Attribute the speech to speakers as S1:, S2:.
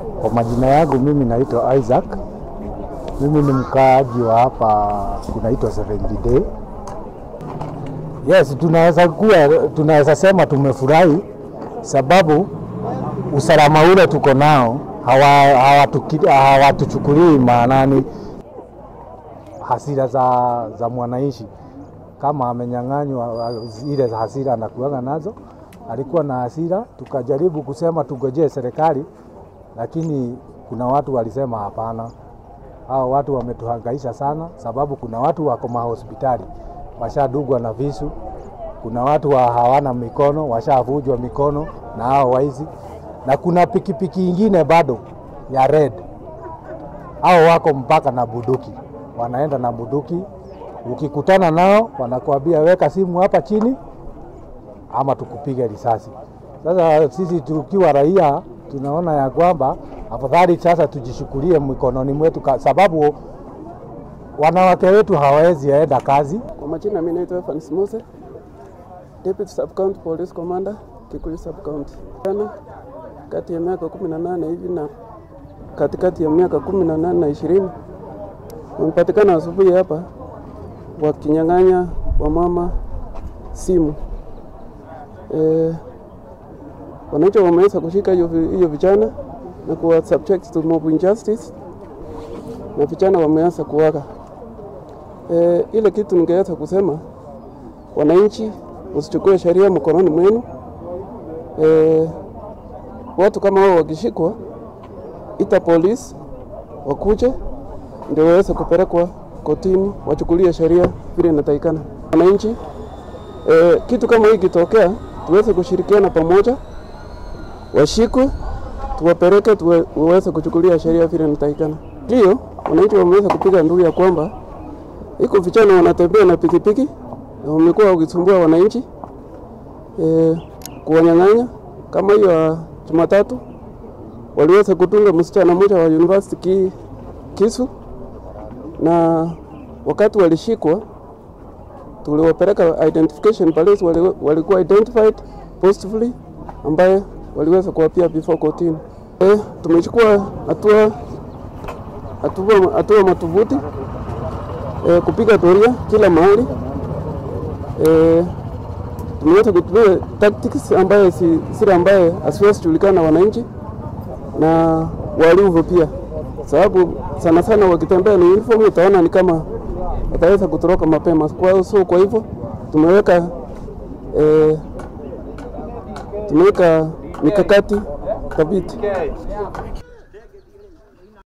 S1: Kwa majina yangu mimi naitwa Isaac. Mimi ni mkaaji wa hapa kunaitwa 70 Day. Yes, tunaweza kuwa tunaweza sema tumefurahi sababu usalama ule tuko nao hawatuchukulii hawa hawatuchukulii maanani hasira za, za mwananchi kama amenyang'anywa ile hasira anakuanga nazo. Alikuwa na hasira, tukajaribu kusema tungojee serikali, lakini kuna watu walisema hapana. Hao watu wametuhangaisha sana, sababu kuna watu wako mahospitali washadugwa na visu, kuna watu wa hawana mikono washavujwa mikono na hao waizi, na kuna pikipiki ingine bado ya red, hao wako mpaka na buduki, wanaenda na buduki. Ukikutana nao wanakuambia weka simu hapa chini ama tukupige risasi. Sasa sisi tukiwa raia tunaona ya kwamba afadhali sasa tujishukulie mikononi mwetu, sababu wanawake wetu hawawezi enda kazi.
S2: Kwa majina mimi naitwa Evans Mose, Deputy Sub County Police Commander Kikuyu Sub County. Jana kati ya miaka 18 hivi na katikati ya miaka 18 na 20 wamepatikana asubuhi hapa wakinyang'anya wamama simu. E, wananchi wameweza kushika hiyo vijana na kuwa subject to mob injustice na vijana wameanza kuwaka. E, ile kitu ningeweza kusema wananchi usichukue sheria mkononi mwenu. E, watu kama hao wakishikwa, ita polisi wakuje ndio waweze kupelekwa kotini wachukulie sheria vile inatakikana. Wananchi e, kitu kama hii kitokea, tuweze kushirikiana pamoja, washikwe, tuwapeleke, tuweze kuchukulia sheria vile inatakikana. Ndio wananchi wameweza kupiga nduru ya kwamba iko vijana wanatembea na pikipiki wamekuwa wakisumbua wananchi e, kuwanyang'anya. Kama hiyo ya Jumatatu waliweza kutunga msichana mmoja wa university ki, kisu na wakati walishikwa tuliwapeleka identification police, walikuwa identified positively, ambaye waliweza kuwapia before kotini. E, tumechukua hatua hatua hatua madhubuti e, kupiga doria kila mahali e, tumeweza kutumia tactics ambaye si zile ambaye asiwezi julikana na wananchi na walivu pia, sababu sana sana wakitembea na uniform utaona ni kama wataweza kutoroka mapema. Kwa so kwa hivyo tumeweka e, tumeweka mikakati thabiti.